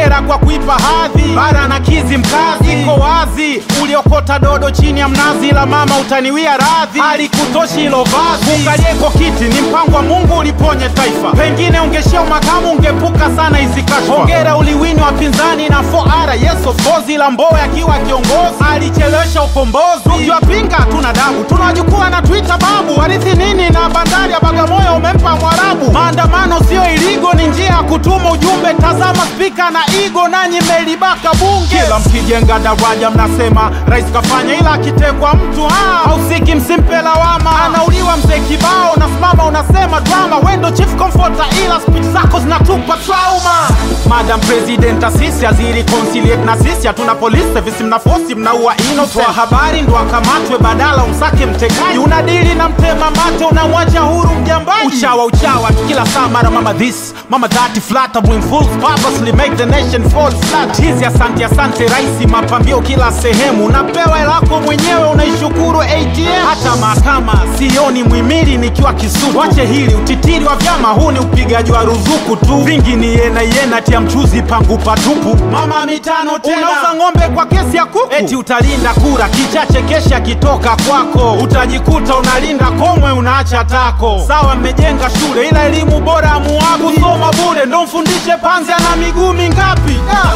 hongera kwa kuipa hadhi bara na kizi mkazi iko wazi uliokota dodo chini ya mnazi la mama utaniwia radhi alikutoshi hilo vazi ukalieko kiti ni mpango wa mungu uliponye taifa pengine ungeshia makamu ungepuka sana hizi kashfa hongera uliwini wapinzani na 4R yes of course ila mbowe akiwa kiongozi alichelewesha ukombozi ukiwapinga hatuna dabu tunawajukua na twitter babu warithi nini na bandari ya bagamoyo umempa mwarabu maandamano sio iligo ni njia ya kutuma ujumbe tazama spika na igo nanyi melibaka bunge kila mkijenga daraja mnasema rais kafanya ila akitekwa mtu ah, hausiki msimpe lawama anauliwa mzee kibao unasimama unasema drama wendo chief comforter ila speech zako zinatupa trauma madam president asisi azirikonsiliate na sisi hatuna police service mnafosi mnaua innocent wa habari ndo akamatwe badala umsake mtekaji unadili na mtema mate unamwacha huru mjambaji uchawa uchawa tu kila saa mara mama this mama that flat bring fools purposely make the nation fall flat hizi asante asante raisi mapambio kila sehemu unapewa elako mwenyewe unaishukuru ATM hata mahakama sioni mwimili nikiwa kisutu wache hili utitiri wa vyama huu ni upigaji wa ruzuku tu vingi ni yena yena tia mchuzi pangu patupu mama mitano tena unauza ng'ombe kwa kesi ya kuku eti utalinda kura kichache kesha kitoka kwako utajikuta unalinda komwe unaacha tako sawa mmejenga shule ila elimu bora amuagu kusoma bure ndo mfundishe panzi ana miguu mingapi ah.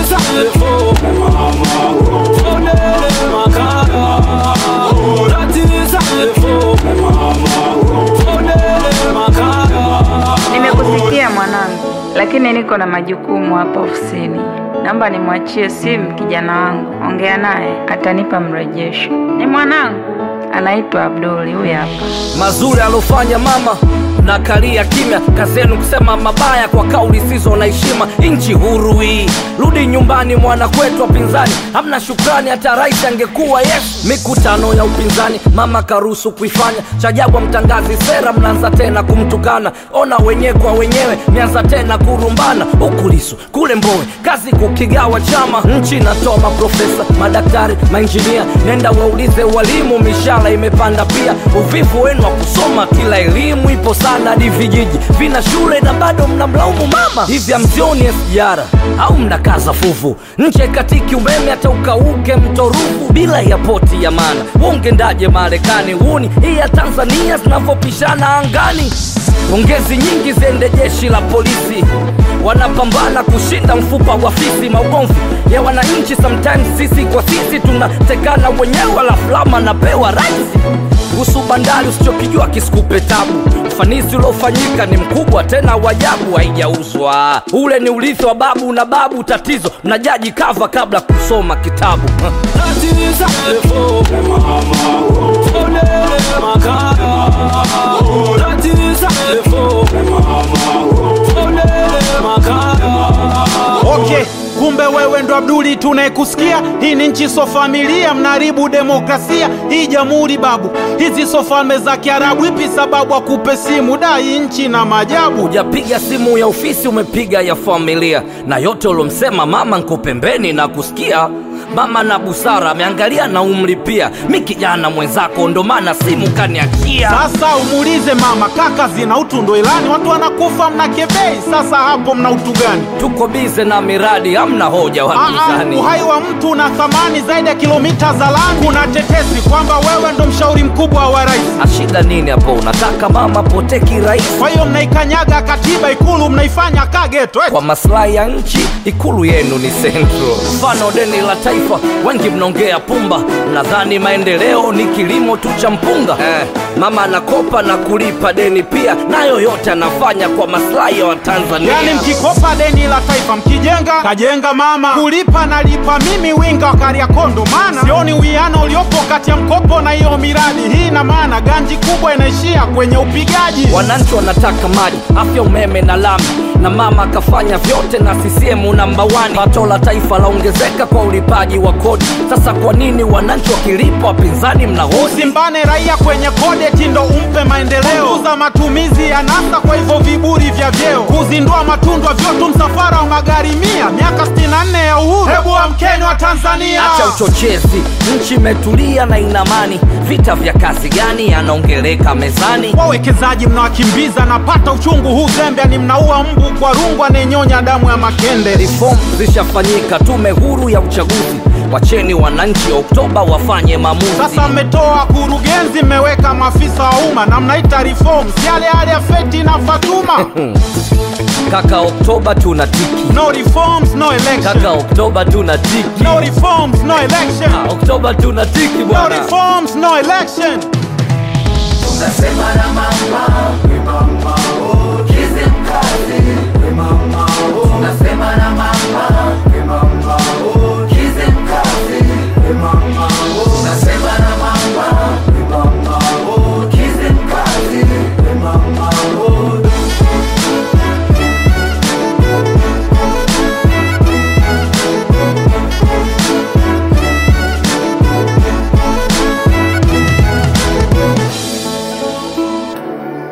Nimekusikia mwanangu, lakini niko na majukumu hapa ofisini. Naomba nimwachie simu kijana wangu, ongea naye, atanipa mrejesho. Ni mwanangu, anaitwa Abduli, huyu hapa. mazuri alofanya mama na kalia kimya kazi yenu kusema mabaya kwa kauli sizo na heshima nchi huru hii rudi nyumbani mwana kwetu wapinzani hamna shukrani hata rais angekuwa yesu mikutano ya upinzani mama karuhusu kuifanya chajabwa mtangazi sera mnaanza tena kumtukana ona wenyewe kwa wenyewe mianza tena kurumbana huku lisu kule mbowe kazi kukigawa chama nchi inatoa maprofesa madaktari mainjinia nenda waulize walimu mishara imepanda pia uvivu wenu wa kusoma kila elimu ipo sana hadi vijiji vina shule na bado mnamlaumu mama hivi amzioni SGR au mnakaza fuvu nje katiki umeme hata ukauke mtorufu bila ya poti ya maana wongendaje marekani huni hii ya tanzania zinavyopishana angani pongezi nyingi ziende jeshi la polisi wanapambana kushinda mfupa wa fisi maugomvi ya wananchi sometimes sisi kwa sisi tunatekana wenyewe alafu lama napewa raisi kuhusu bandari usichokijua kisikupe tabu ufanisi uliofanyika ni mkubwa tena wajabu haijauzwa ule ni urithi wa babu na babu tatizo mnajaji kava kabla kusoma kitabu okay kumbe wewe ndo abduli tunayekusikia hii ni nchi so familia mnaharibu demokrasia hii jamhuri babu hizi so falme za kiarabu ipi sababu akupe simu da hii nchi na majabu hujapiga simu ya ofisi umepiga ya familia na yote uliomsema mama nko pembeni na kusikia mama na busara ameangalia na umri pia mi kijana mwenzako ndo maana simu kaniachia sasa umuulize mama kaka zina utu ndo ilani watu wanakufa mna kebei sasa hapo mna utu gani tuko bize na miradi hamna hoja Aa, wapinzani uhai wa mtu una thamani zaidi ya kilomita za lami kuna tetesi kwamba wewe ndo mshauri mkubwa wa rais ashida nini hapo unataka mama pote kirahisi kwa hiyo mnaikanyaga katiba ikulu mnaifanya kageto kwa maslahi ya nchi ikulu yenu ni central mfano deni la taifa wengi mnaongea pumba nadhani maendeleo ni kilimo tu cha mpunga eh, mama anakopa na kulipa deni pia nayo yote anafanya kwa maslahi ya watanzania yani mkikopa deni la taifa mkijenga kajenga mama kulipa nalipa mimi winga wa kariakondo maana sioni uwiano uliopo kati ya mkopo na hiyo miradi hii ina maana ganji kubwa inaishia kwenye upigaji wananchi wanataka maji afya umeme na lami na mama akafanya vyote na CCM namba 1 pato la taifa laongezeka kwa ulipaji wa kodi sasa kwa nini wananchi wakilipa wapinzani mnahoji usimbane raia kwenye kodeti ndo umpe maendeleo kuza matumizi ya nasa kwa hivyo viburi vya vyeo kuzindua matundwa vyotu msafara wa magari mia miaka 64 ya uhuru hebu amkeni wa tanzania acha uchochezi nchi imetulia familia na inamani vita vya kazi gani yanaongeleka mezani wawekezaji mnawakimbiza napata uchungu huu zembe ni mnaua mbu kwa rungu anayenyonya damu ya makende reform zishafanyika tume huru ya uchaguzi wacheni wananchi oktoba wafanye maamuzi sasa mmetoa kurugenzi mmeweka maafisa wa umma na mnaita reform si yale yale ya feti na fatuma kaka oktoba tuna tiki no reforms no election kaka oktoba tuna tiki no reforms no election Ah, oktoba tuna tiki no bwana reforms no election Unasema na mama, we mama, oh, Kizimkazi, we mama.